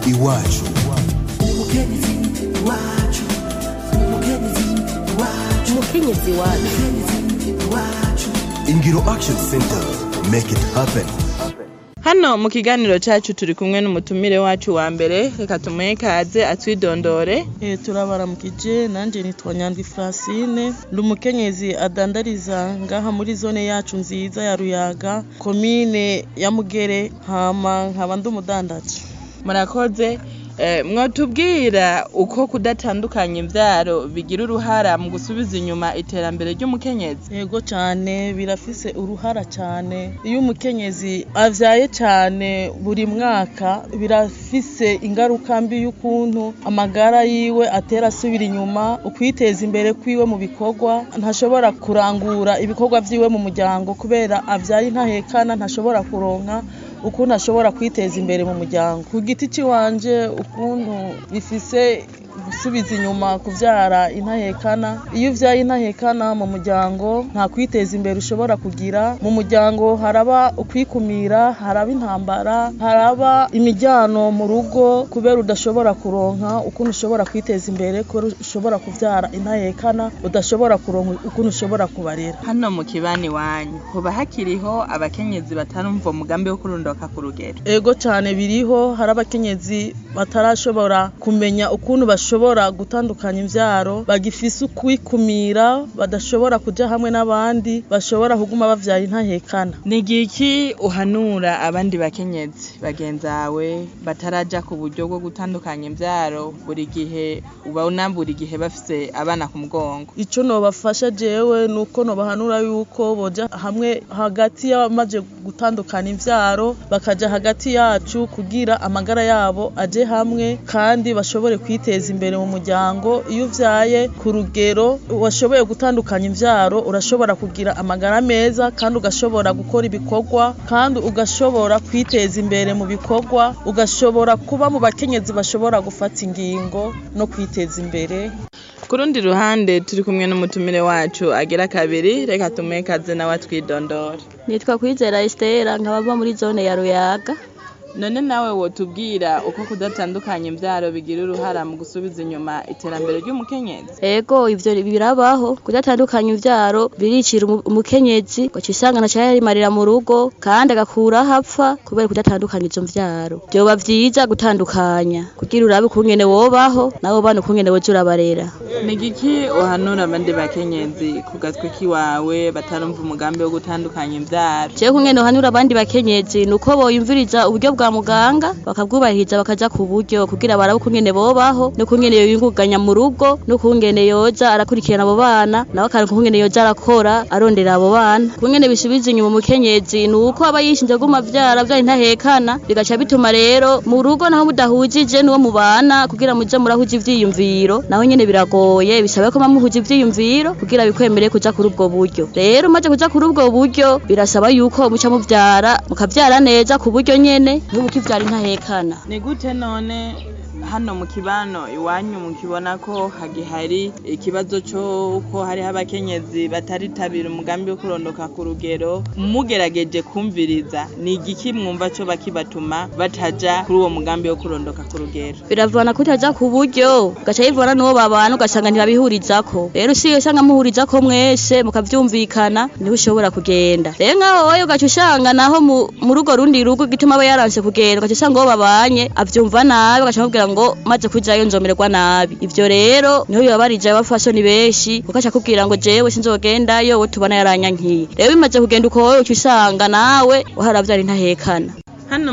iwacu umukenyezi wacu ingiro action center make it happen hano mu kiganiro cyacu turi kumwe n'umutumire wacu wa mbere reka tumuhe kaze atwidondore Eh, turabaramukije nanje nitwa Nyandwi Francine ndi umukenyezi adandariza ngaha muri zone yacu nziza ya Ruyaga komine ya Mugere hama nkaba ndi umudandaji murakoze Eh, mwotubwira uko kudatandukanya imvyaro bigira uruhara mu gusubiza inyuma iterambere ry'umukenyezi yego cyane birafise uruhara cyane iyo umukenyezi avyaye cyane buri mwaka birafise ingaruka mbi y'ukuntu amagara yiwe atera asubira inyuma ukwiteza imbere kwiwe mu bikorwa ntashobora kurangura ibikorwa vyiwe mu muryango kubera avyaye ntahekana ntashobora kuronka ukuntu ashobora kwiteza imbere mu muryango ku giti ciwanje ukuntu bifise gusubiza inyuma kuvyara intahekana iyo uvyaye intahekana mu muryango nta kwiteza imbere ushobora kugira mu muryango haraba ukwikumira haraba intambara haraba imijyano mu rugo kubera udashobora kuronka ukuntu ushobora kwiteza imbere kubera ushobora kuvyara intahekana udashobora kuronka ukuntu ushobora kubarera hano mu kibani wanyu hoba hakiriho abakenyezi batarumva umugambi wo kurundoka ku rugero ego cyane biriho hari abakenyezi batarashobora kumenya ukuntu bashobora gutandukanya imvyaro bagifise ukwikumira badashobora kuja hamwe n'abandi bashobora kuguma bavyaye intahekana ni igiki uhanura abandi bakenyezi bagenzawe bataraja ku buryo bwo gutandukanya imvyaro buri gihe ubona buri gihe bafise abana ku mugongo ico nobafasha jewe nuko nobahanura yuko boja hamwe hagati y'abamaze gutandukana imvyaro bakaja hagati yacu kugira amagara yabo aje hamwe kandi bashobore kwiteza imbere mu muryango iyo uvyaye ku rugero washoboye gutandukanya imvyaro urashobora kugira amagara meza kandi ugashobora gukora ibikorwa kandi ugashobora kwiteza imbere mu bikorwa ugashobora kuba mu bakenyezi bashobora gufata ingingo no kwiteza imbere ku rundi ruhande turi kumwe n'umutumire wacu agira kabiri reka tumuhe kaze nawe atwidondore nitwa kwizera Estera nkaba mba muri zone ya Ruyaga none nawe wotubwira uko kudatandukanya imvyaro bigira uruhara mu gusubiza inyuma iterambere ry'umukenyezi ego ivyo birabaho kudatandukanya imvyaro biricira umu- umukenyezi ugaca usanga ntaco yarimarira mu rugo kandi agakuraho apfa kubera kudatandukanya izo mvyaro vyoba vyiza gutandukanya kugira urabe ukungene wobaho nabo bana ukungene woza urabarera ni igiki uhanura abandi bakenyezi ku gatwe kiwawe batarumva umugambi wo gutandukanya imvyaro jewe kungene uhanura abandi bakenyezi nuko boyumviriza uburyo bwa muganga bakabwubahiriza bakaja ku buryo kugira barabe ukungene bobaho n'ukungene yoyunguganya mu rugo n'ukungene yoza arakurikirana abo bana nawe akaronka ukungene yoza arakora arondera abo bana kungene bisubiza inyuma umukenyezi nuko aba yishinze guma vyara vyari ntahekana bigaca bituma rero mu rugo naho mudahujije n'uwo mubana kugira muje murahuza ivyiyumviro naho nyene biragoye bisaba ko mamuhuza ivyiyumviro kugira bikwemere kuja kuri ubwo buryo rero maze kuja kuri ubwo buryo birasaba yuko muca muvyara mukavyara neza ku buryo nyene n'ubu kivyara intahekana ni gute none hano mu kibano iwanyu mukibona ko hagihari ikibazo c'uko hariho abakenyezi bataritabira umugambi wo kurondoka ku rugero mugerageje kumviriza ni igiki mwumva co bakibatuma bataja kuri uwo mugambi wo kurondoka ku rugero biravana kutaja ku buryo ugaca yivana n'uwo babana ugasanga ntibabihurizako rero usiye usanga muhurizako mwese mukavyumvikana niho ushobora kugenda rero nkaho wowe ugaca usanga naho mu- mu rugo rundi rugo gituma aba yaranse kugenda ugaca usanga uwo babanye avyumva nabi ugaca amubwira ngo maze kujayo nzomererwa nabi ivyo rero niho bibabarije abafasoni benshi ugaca akubwira ngo jewe sinzogendayo we tubona yaranyankiye rero bimaze kugenda uko wowe uca usanga nawe waharavyara intahekana